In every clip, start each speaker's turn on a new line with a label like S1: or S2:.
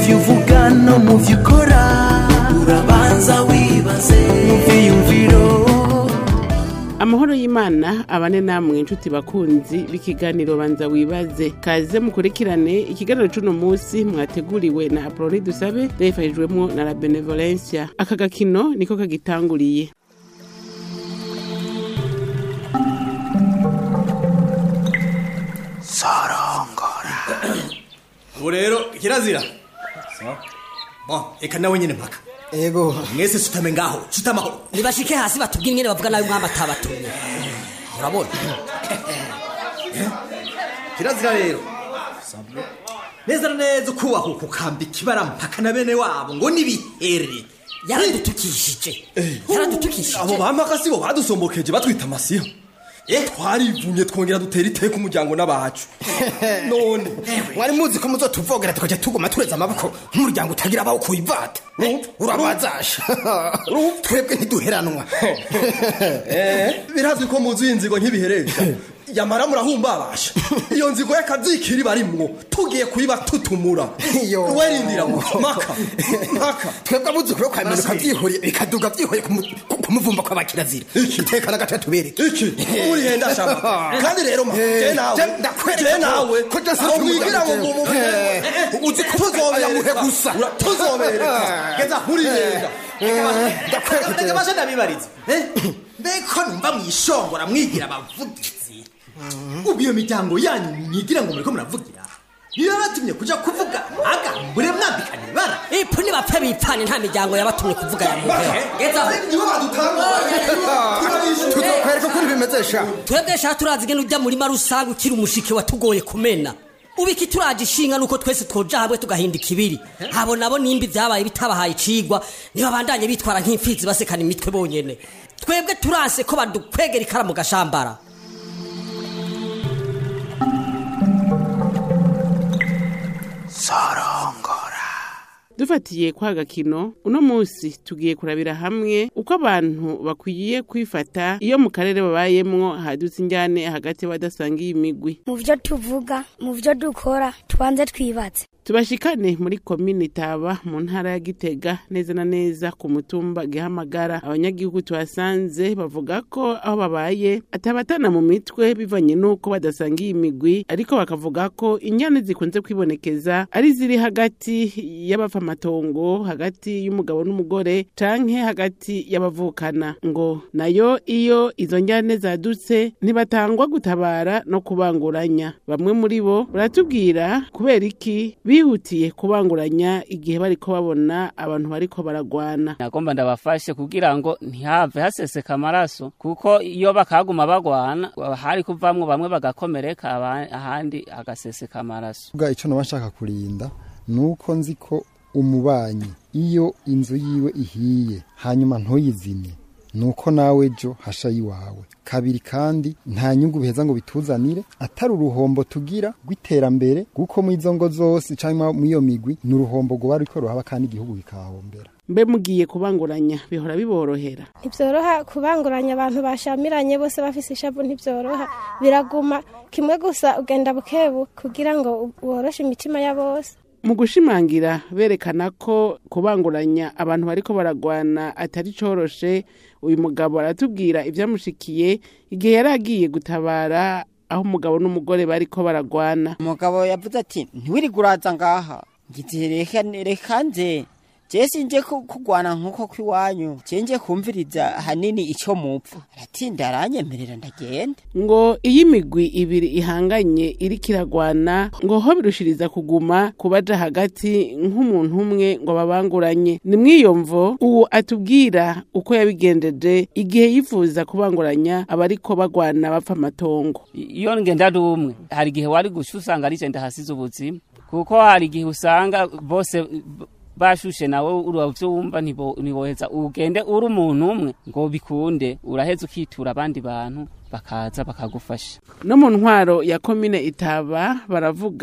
S1: byo uvuga no mu byo ukora urabanza wibaze mu byiyumviro
S2: amahoro y'imana abane namwe inshuti bakunzi b'ikiganiro banza wibaze kaze mukurikirane ikiganiro c'uno munsi mwateguriwe na aproni dusabe yayifashijwemwo na la benevolencia aka gakino niko kagitanguriye
S3: ubu rero kirazira bon eka nawe nyine mpaka
S4: ego
S3: mwese sutame ngaho sutamaho
S5: nibashike hasi batubwire ingene bavuga nabi umwami atabatumye urabona
S3: kirazira rero neza na neza ukubahuka ukambika ibara mpaka na bene wabo ngo nibihere
S5: yaradutukishije yaradutukishije
S6: abo bampaka sibo badusombokeje batwita amasiha twarivunye twongera dutera iteka umuryango n'abacu none
S4: mwari muzi ko muzotuvogera tukaja tuguma tureza amaboko nk'umuryango utagira abawo kuyivata urabazasha twebwe ntiduheranwa
S6: birazwi ko muzi iyi nzigo nkibiheresha yamara murahumbabasha iyo nzigo y'akazikiri barimwo tugiye kuyiba tutumura
S4: Iyo.
S6: werindira maka maka
S4: twebwe abuzukuru kwaminuka byihuriye bikaduga byihuriye ku mu- ku- ku muvumba kw'abakirazira iteka n'agace tubereke
S6: iki uri henda shama kandi rero ma je nawe
S4: Je- ndakwereka
S6: je nawe
S4: ko je
S6: aho mwigira ngo mu mu
S4: uzi ko tuzoyamuhe gusa
S6: Ura- tuzobereka geza uri henda
S4: ndakwereka
S3: reka bashe ndabibariza mbeko numva mwishongora mwigira abavugizi ubu iyo miryango yanyu mwigira ngo muriko muravugira niyo batumye kuja kuvuga agambure mwambikana ibara
S5: ipu nibapfe bipfane nta miryango yabatumye kuvuga ya muntu gezaho
S6: nibo badutanga
S4: tuzokwereka ukuntu bimeze sha
S5: twebwe sha turazi ingene ujya murima rusange ukiri umushike watugoye kumena ubiki turaje ishinga nuko twese twoja hamwe tugahinda ikibiri abo nabo nimba ibyabaye bitabahaye icigwa niba bandanye bitwara nk'imfizi basekana imitwe bonyene twebwe turanse ko badukwegera ikara mu gashambara
S2: dufatiye kwa gakino uno munsi tugiye kurabira hamwe uko abantu bakwiye kwifata iyo mu karere babayemwo hadutse injyane hagati y'abadasangiye imigwi
S7: mu byo tuvuga mu byo dukora tubanze twibatse
S2: tubashikane muri komini taba mu ntara ya gitega neza na neza ku mutumba gihamagara abanyagihugu tuhasanze bavuga ko aho babaye atabatana mu mitwe bivanye n'uko badasangiye imigwi ariko bakavuga ko inyane zikunze kwibonekeza ari ziri hagati y'abapfamatongo hagati y'umugabo n'umugore canke hagati y'abavukana ngo nayo iyo izo njyane zadutse ntibatangwa gutabara no kubanguranya bamwe muri bo baratubwira kubera iki bihutiye kubanguranya igihe bariko babona abantu bariko baragwana
S8: nagomba ndabafashe kugira ngo ntihave haseseka amaraso kuko iyo bakaguma bagwana hari kuvamwo bamwe bagakomereka aba- ahandi hagaseseka amaraso
S9: Vuga icyo naba nshaka kurinda ni uko nzi ko umubanyi iyo inzu yiwe ihiye hanyuma ntuyizimye ni uko nawe ejo hasha iwawe kabiri kandi nta nyungu biheza ngo bituzanire atari uruhombo tugira rw'iterambere kuko mu izo ngo zose cyangwa mu iyo migwi ni uruhombo rwo ariko ruhaba kandi igihugu bikahahombera
S2: mbe mugiye kubanguranya bihora biborohera
S10: ntibyoroha kubanguranya abantu bashamiranye bose bafise ishavu ntibyoroha biraguma kimwe gusa ugenda bukebu kugira ngo woroshe imitima ya bose
S2: mu gushimangira berekana ko kubanguranya abantu bariko baragwana atari coroshe uyu mugabo aratubwira ivyamushikiye igihe yari agiye gutabara aho umugabo n'umugore bariko baragwana
S11: umugabo yavuze ati ntiwirige uraza ngaha ngize reka reka nze je sinje ku- kugwana nkuko kwiwanyu je nje kumviriza hanini ico mupfa aratinda aranyemerera ndagenda
S2: ngo iyo imigwi ibiri ihanganye iriko iragwana ngo ho birushiriza kuguma kubaja hagati nk'umuntu umwe ngo babanguranye ni mw'iyo mvo uwo atubwira uko yabigendeje igihe yifuza kubanguranya abariko bagwana bapfa amatongo
S8: iyo ngenda ari umwe hari igihe wari guca usanga ari je ndahasize ubuzima kuko hari igihe usanga bose b- bashushe nawe uravyo wumva ntibo- ntiboheza ugende uri umuntu umwe ngo bikunde uraheza ukitura abandi bantu bakaza bakagufasha
S2: no mu ntwaro ya komine itaba baravuga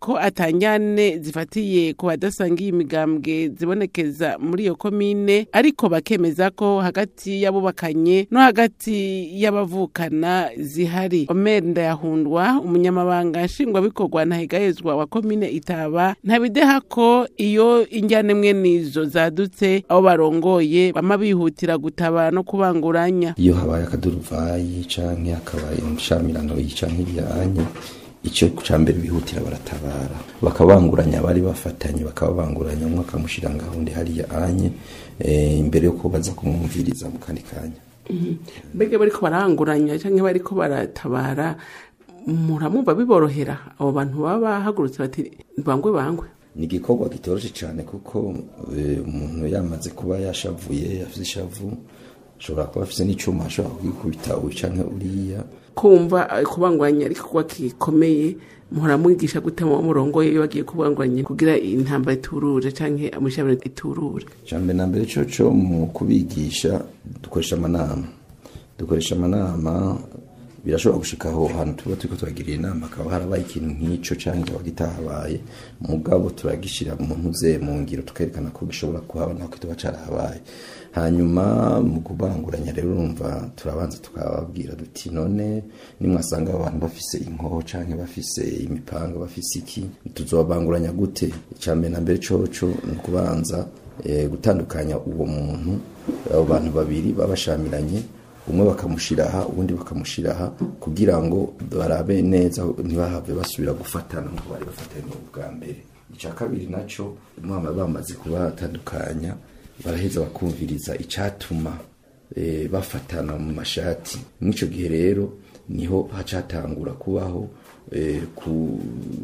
S2: ko atanjyane zifatiye ku badasangiye imigambwe zibonekeza muri iyo komine ariko bakemeza ko hagati y'abubakanye no hagati y'abavukana zihari omer ndayahundwa umunyamabanga nshingwabikorwa ntahegayezwa wa komine itaba ntabideha ko iyo injyane mwe nizo zadutse abo barongoye bama bihutira gutabara no kubanguranya
S12: iyo habaye akaduruvayi canke hakabaye inshamirano canke iryanye icyo cya mbere bihutira baratabara bakabanguranya abari bafatanye bakababanguranya umwe akamushyira ngaho undi hariya anye eh, imbere yo baza kumwumviriza mu kandi kanya
S2: mbega bariko baranguranya cyangwa bariko baratabara muramwumva biborohera abo bantu baba bahagurutse bati bangwe bangwe
S12: ni igikorwa kitoroshye cyane kuko eh, umuntu yamaze kuba yashavuye afite ishavu ashobora kuba afite n'icyuma ashobora kugikubita uyu canke uriya
S2: kumva eh, kubanguranya ariko kuba kikomeye muramwigisha gute mu murongo iyo bagiye kubanguranya kugira intambara iturure canke amushabire iturure
S12: icambere na mbere coco mu kubigisha dukoresha amanama dukoresha amanama birashobora gushika aho hantu tuba turiko turagirira inama akaba harabaye ikintu nk'ico canke kikaba kitahabaye mugabo turagishira mu ntuze mu ngiro tukerekana ko gishobora kuhaba naho kituba carahabaye hanyuma mu kubanguranya rero urumva turabanza tukababwira duti none nimwasanga abantu bafise inkoho canke bafise imipanga bafise iki tuzobanguranya gute icambere na mbere coco ni ukubanza eh, gutandukanya uwo muntu abo bantu babiri babashamiranye umwe bakamushira aha ubundi bakamushira aha kugira ngo barabe neza ntibahave basubira gufatana nk'uko bari bafatanye ubwa mbere icya kabiri naco mwama bamaze kubatandukanya baraheza bakumviriza icatuma eh, bafatana mu mashati mw'ico gihe rero niho hacatangura kubaho eh, ku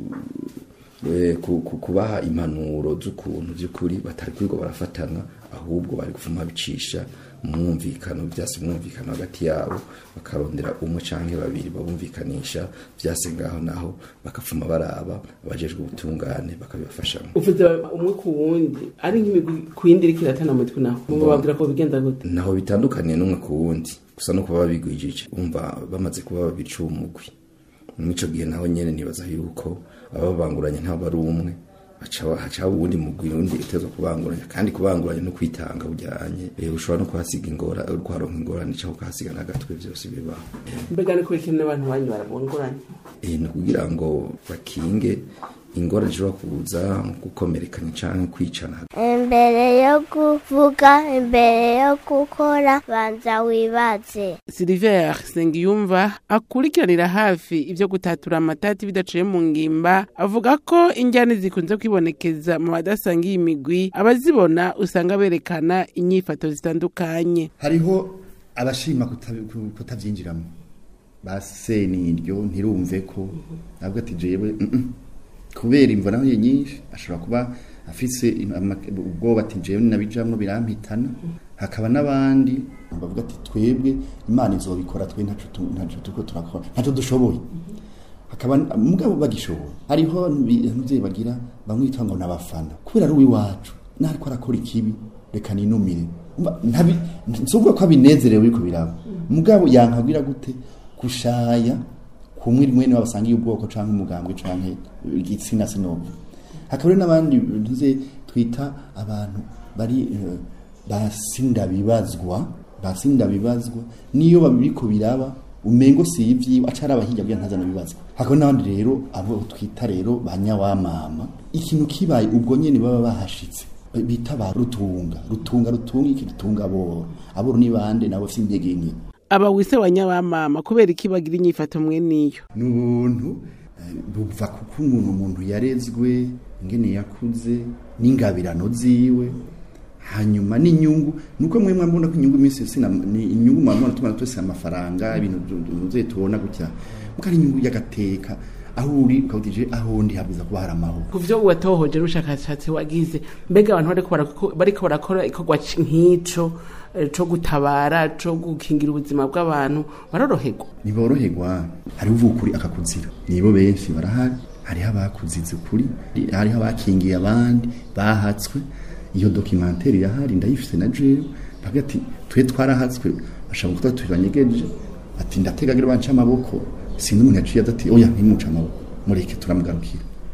S12: eh, ku- ku- kubaha impanuro z'ukuntu by'ukuri batari kwirirwa barafatana ahubwo bari gufuma bicisha umwumvikano byase umwumvikano hagati yabo bakarondera umwe canke babiri babumvikanisha byase ngaho naho bakafuma baraba abajejwe ubutungane bakabibafashamo
S2: uvuze umwe ku wundi ari nk'imigwi ku yindi iriko iratana mu mitwe naho muba babwira ko bigenda gute
S12: naho bitandukaniye n'umwe ku wundi gusa no kuba babigwijije umva bamaze kuba babiri umugwi mw'ico gihe naho nyene nibaza yuko ababanguranye ntabwo ari umwe haca haca uwundi mugwi undi utezwa kubanguranya kandi kubanguranya no kwitanga bujyanye eh, ushobora no kuhasiga ingora urwaronka ingorane cyangwa ukahasiga n'agatwe byose bibaho
S2: mbega ni kubera ikintu n'abantu banyu barabunguranya
S12: Eh, ni ukugira ngo bakinge ingorane zishobora kuza gukomerekanya canke kwicana
S13: imbere yo kuvuga imbere yo gukora banza wibaze
S2: Silver Sengiyumva akurikiranira hafi ibyo gutatura amatati bidaciye mu ngimba avuga ko injyane zikunze kwibonekeza mu badasangiye imigwi abazibona usanga berekana inyifato zitandukanye
S14: hariho abashima kutabi- ku- kutabyinjiramo base niryo ntirumve ko ntabwo ati jewe mm, mm. kubera imvo naho nyinshi ashobora kuba afise im- ama- ubwoba ati jewe nabijamwo birampitana hakaba n'abandi bavuga ati twebwe imana izobikora twe ntaco tu- ntaco turiko turakora ntaco dushoboye hakaba mugabo bagishoboye hariho abavyeyi bagira bamwita ngo nabafana kubera ari uwiwacu nariko arakora ikibi reka ninumire Umva, ntabi nsuvuga ko abinezerewe yuko biraba mugabo yankabwira gute kushaya kumwe rimwe niba basangiye ubwoko canke umugambwe canke igitsina sinumva hakaba rero n'abandi ntuze twita abantu bari eh, basindabibazwa basindabibazwa niyo babiriko biraba umengo si ivyiwe acara abahiga bya ntazana bibazwa hakaba n'abandi rero abo twita rero banyawamama ikintu kibaye ubwo nyene baba bahashitse bita ba rutunga rutunga rutunga iki rutunga aboro aboro ni bande nabo bafite intege nke
S2: aba wise wa nyabamama kubera iki bagira inyifato mwe niyo
S14: ni ubuntu eh, buva kuko umuntu umuntu yarezwe ingene yakuze n'ingabirano ziwe hanyuma n'inyungu nuko mwe mwabona ko inyungu iminsi yose na- ni inyungu mwabona tubona twese amafaranga ibintu muze tubona gutya mukari inyungu y'agateka aho uri ukabutije aho ndi habwiza kuba hari amahoro
S2: ku byo watohoje n'ubushakashatsi wagize mbega abantu bariko barako- bariko barakora ikorwa c- nk'ico eh, co gutabara co gukingira ubuzima bw'abantu baroroherwa
S14: ntiboroherwa hariho uvuga ukuri akakuzira nibo benshi barahari hariho abakuzize ukuri hariho abakingiye abandi bahatswe iyo dokimantere irahari ndayifite na jewe bavuga ati twe twarahatswe bashaka kuba tubanyegeje ati ndategagira banca amaboko sinzi umuntu yaciye ati oya ntimuce amaboko mureke turamugarukira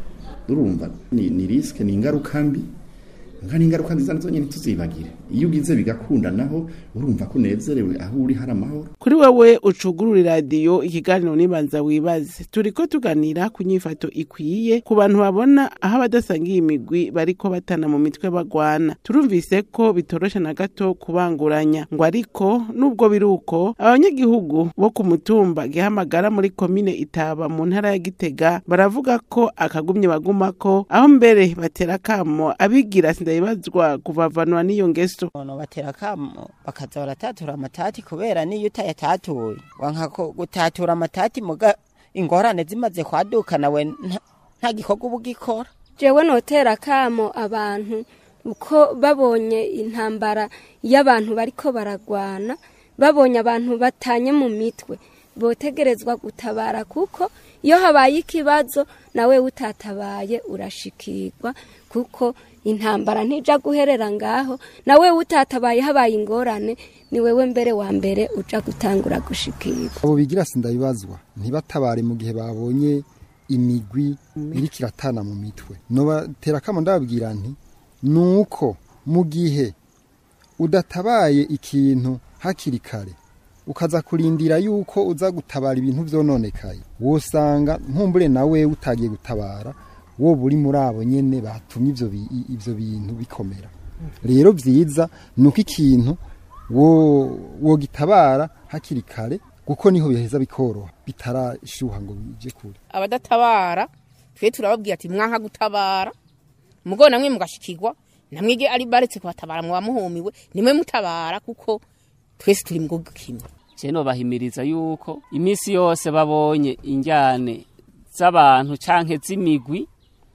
S14: urumva ni, ni riske ni ingaruka mbi nka n'ingaruka nziza nazo nyine tuzibagire iyo ugize bigakunda naho urumva ko unezerewe aho uri hari amahoro
S2: kuri wewe ucugurura iradiyo ikiganiro nibanza wibaze turiko tuganira ku nyifato ikwiye ku bantu babona aho abadasangiye imigwi bariko batana mu mitwe bagwana turumvise ko bitoroshe na gato kubanguranya ngo ariko nubwo biri uko abanyagihugu bo ku mutumba gihamagara muri komine itaba mu ntara ya gitega baravuga ko akagumye bagumako aho mbere batera kamo abigira sindabibazwa kuvavanwa n'iyo ngeso
S11: ono batera kamo bakaza baratatura amatati kubera niyo utayatatuye wanka ko gutatura amatati muga ingorane zimaze kwaduka nawe nta- nta gikorwa uba ugikora
S15: jewe notera kamo abantu uko babonye intambara y'abantu bariko baragwana babonye abantu batanye mu mitwe botegerezwa gutabara kuko iyo habaye ikibazo nawe utatabaye urashikirwa kuko intambara ntija guherera ngaho nawe utatabaye habaye ingorane ni wewe mbere wa mbere uja gutangura gushikirwa
S9: abo bigira sindabibazwa ntibatabare mu gihe babonye imigwi iriko iratana mu mitwe nobatera kamo ndababwira nti nuko mu gihe udatabaye ikintu hakiri kare ukaza kurindira yuko uza gutabara ibintu vyononekaye wosanga nkumbure nawe utagiye gutabara wowe uri muri abo nyene batumye ivyo bi- i- ivyo bintu bikomera rero vyiza nuko ikintu wo wogitabara hakiri kare kuko niho biheza bikoroha bitarashuha ngo bije kure
S16: abadatabara twe turababwira ati mwanka gutabara mugo namwe mugashikirwa namwige ari baretse kubatabara muba muhumiwe nimwe mutabara kuko twese turi mu gihugu kimwe
S8: je nobahimiriza yuko imisi yose babonye injyane z'abantu canke z'imigwi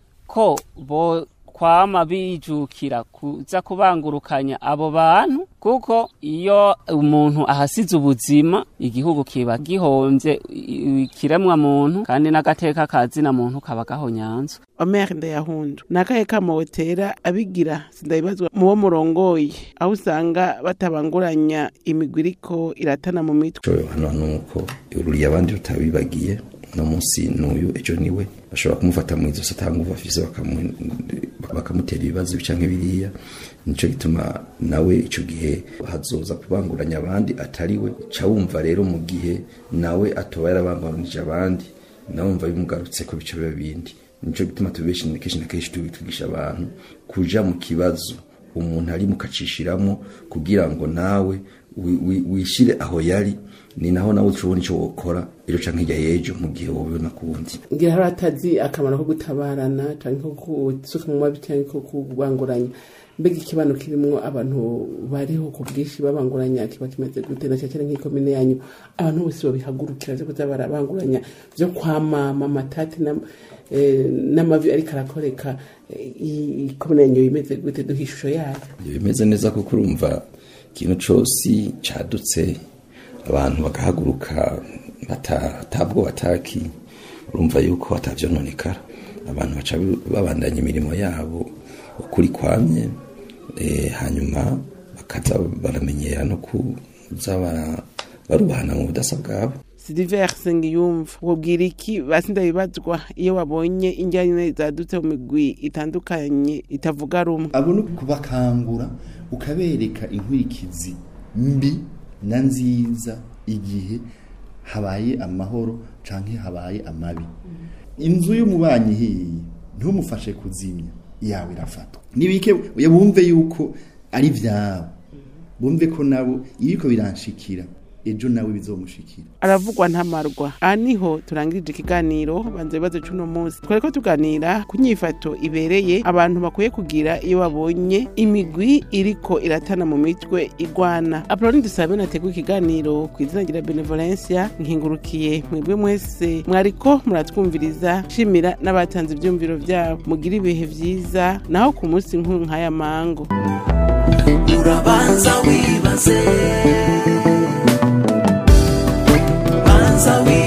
S8: ko bo kwama bijukira kuza kubangurukanya abo bantu kuko iyo umuntu ahasize ubuzima igihugu kiba gihomvye i- ikiremwa muntu kandi n'agateka kazina muntu kaba gahonyanzwe
S2: Omer Ndayahundu nakahe kamo wotera abigira sindabibazwa mu bo murongoye aho usanga batabanguranya imigwi iriko iratana mu mitwe
S12: Coyo hano nuko ururiye abandi rutabibagiye no munsi n'uyu ejo niwe bashobora kumufata mu izosi atanga uva afise bakamu- bakamutera ibibazo canke biriya nico gituma nawe ico gihe hazoza kubanguranya abandi atariwe ca wumva rero mu gihe nawe atoba yarabanguranije abandi nawe wumva bimugarutse ko bico biba bindi nico gituma tubeshi kenshi na kenshi twigisha abantu kuja mu kibazo umuntu ari mukacishiramo kugira ngo nawe wi- wi- wishire aho yari ni naho nawe ushobora icyo wokora ejo canke hirya y'ejo mu gihe wobibona kundi
S2: ngira hari atazi akamaro ko gutabarana canke ko gusuka mu mabi canke ko kubanguranya mbega ikibano kirimwo abantu bariho ku bwinshi babanguranya kiba kimeze gute na cyane nk'ikomine yanyu abantu bose babihagurukira vyo kuza barabanguranya vyo kwamama amatati na- eh, n'amavi ariko arakoreka eh, i- ikomine yanyu imeze gute duha ishusho yayo
S12: bimeze neza kuko urumva ikintu cose cadutse abantu bagahaguruka bata- atabwo bataki urumva yuko atavyononekara abantu baca babandanya imirimo yabo ukuri kwamye eh, hanyuma bakaza baramenyera no kuza bara- barubahana mu budasa bwabo
S2: Silver Sengiyumva wobwira iki basi ndabibazwa iyo wabonye injyane zadutse mu migwi itandukanye itavuga rumwe
S14: abo ni kubakangura ukabereka inkurikizi mbi na nziza igihe habaye amahoro canke habaye amabi inzu y'umubanyi hiyi ntumufashe kuzimya yawe irafatwa nibike bumve yuko ari vyabo bumve ko nabo ibiko biranshikira ejo nawe bizomushikira
S2: aravugwa ntamarwa aha niho turangirije ikiganiro banza ibibazo c'uno munsi twari ko tuganira ku nyifato ibereye abantu bakwiye kugira iyo babonye imigwi iriko iratana mu mitwe igwana apoloni dusabe nateguye ikiganiro ku izina rya benevolencia nkingurukiye mwebwe mwese mwariko muratwumviriza shimira n'abatanze ivyumviro vyabo mugira ibihe vyiza naho ku munsi nkuru nk'aya mango
S1: urabanza wibaze banza wibaze